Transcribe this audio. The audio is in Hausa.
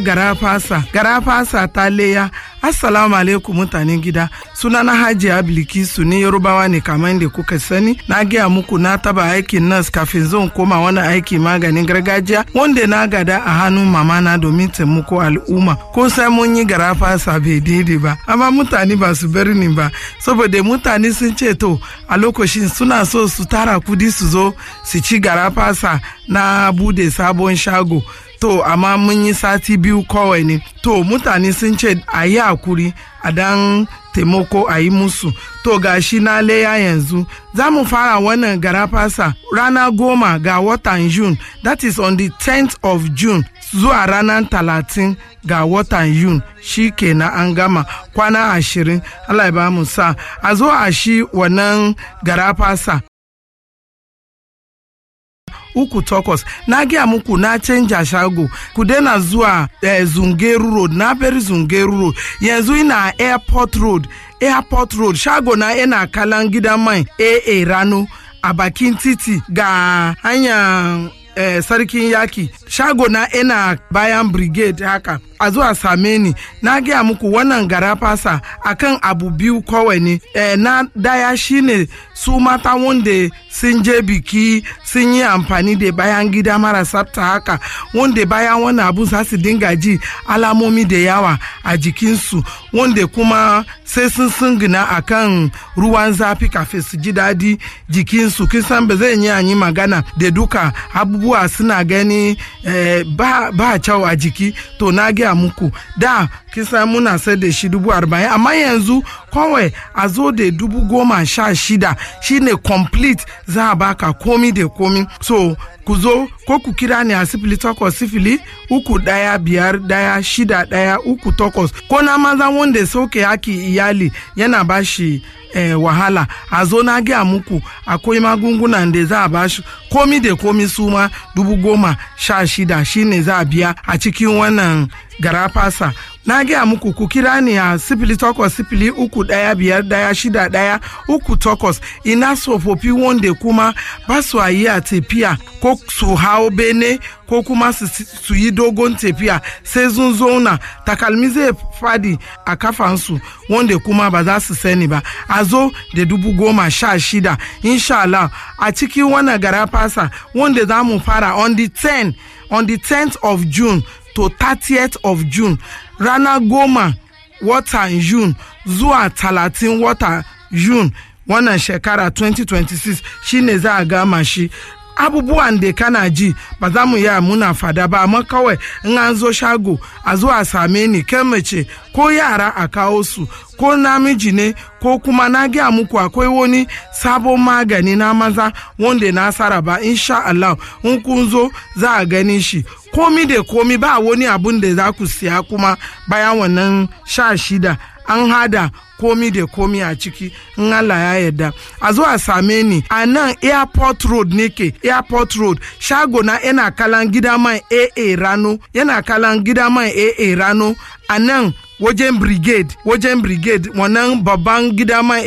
gara fasa gara fasa ta leya assalamu alaikum mutanen gida sunana hajiya bilkisu ne yarubawa ne kamar da kuka sani na gaya muku na taba aikin nas kafin zan koma wani aiki maganin gargajiya wanda na gada a hannun mama na domin taimako al'umma ko sai mun yi gara fasa bai daidai ba amma mutane ba su bar ni ba saboda mutane sun ce to a lokacin suna so su tara kudi su zo su ci gara fasa na bude sabon shago to amma mun yi sati biyu kawai ne to mutane sun ce a yi hakuri a dan taimako a yi musu to gashi na leya yanzu za mu fara wannan garafasa rana goma ga watan june that is on the 10th of june zuwa ranar talatin ga watan yun shi kenan an gama kwana ashirin allah ya ba mu sa a zo a shi wannan garafasa uku takwas na gaya muku na canja shago ku daina zuwa eh, zungeru road na bari zungeru road yanzu ina airport road airport road shago na yana kalan gidan mai aa rano a bakin titi ga hanyar eh, sarkin yaki shago na ina bayan brigade haka a zuwa same ni na gaya muku wannan gara fasa akan abu biyu kawai ne eh, na daya shine su mata wanda sun je biki sun yi amfani da bayan gida mara tsafta haka wanda bayan wani abu za su dinga ji alamomi da yawa a jikinsu wanda kuma sai sun sungina a kan ruwan zafi kafin su ji daɗi jikinsu kisan ba zai yi yi magana da duka abubuwa suna gani eh, ba, ba kyau a jiki to na gaya muku da kisa muna sai da shi dubu arba'in amma yanzu kawai a zo da dubu goma sha shida shine complete za a baka komi da komi so ku zo ko ku kira ni a sifili takwas sifili uku daya biyar daya shida daya uku takwas ko na maza wanda sauke haki iyali yana bashi eh, wahala a zo na gaya muku akwai magungunan da za a bashi komi da komi suma dubu goma sha shida shine za a biya a cikin wannan garafasa na gaya muku ku kira ni a sifili takwas sifili uku daya biyar daya shida daya uku takwas ina tsofaffi wanda kuma ba su yi a tafiya ko su hau bene ko kuma su yi dogon tafiya sai sun zauna takalmi zai fadi a kafansu wanda kuma ba za su sani ba a zo da dubu goma sha shida insha Allah a cikin wannan garafasa wanda za mu fara on the 10 on the 10th of June to 30th of June rana goma watan June zuwa talatin wata June wannan shekara 2026 shine za a gama shi abubuwan da kana ji ba za mu yi muna fada ba amma kawai in an zo shago a zo a same ni kai mace ko yara a kawo su ko namiji ne ko kuma na gaya muku akwai wani sabon magani na maza wanda na saraba insha Allah in kun zo za a gani shi komi da komi ba wani abun da za ku siya kuma bayan wannan sha shida an hada komi da komi a ciki in Allah ya yarda a zo a same ni a nan airport road nake airport road shago na yana kalan gida mai aa rano yana kalan gida mai aa rano a nan wajen brigade wajen brigade wannan babban gida mai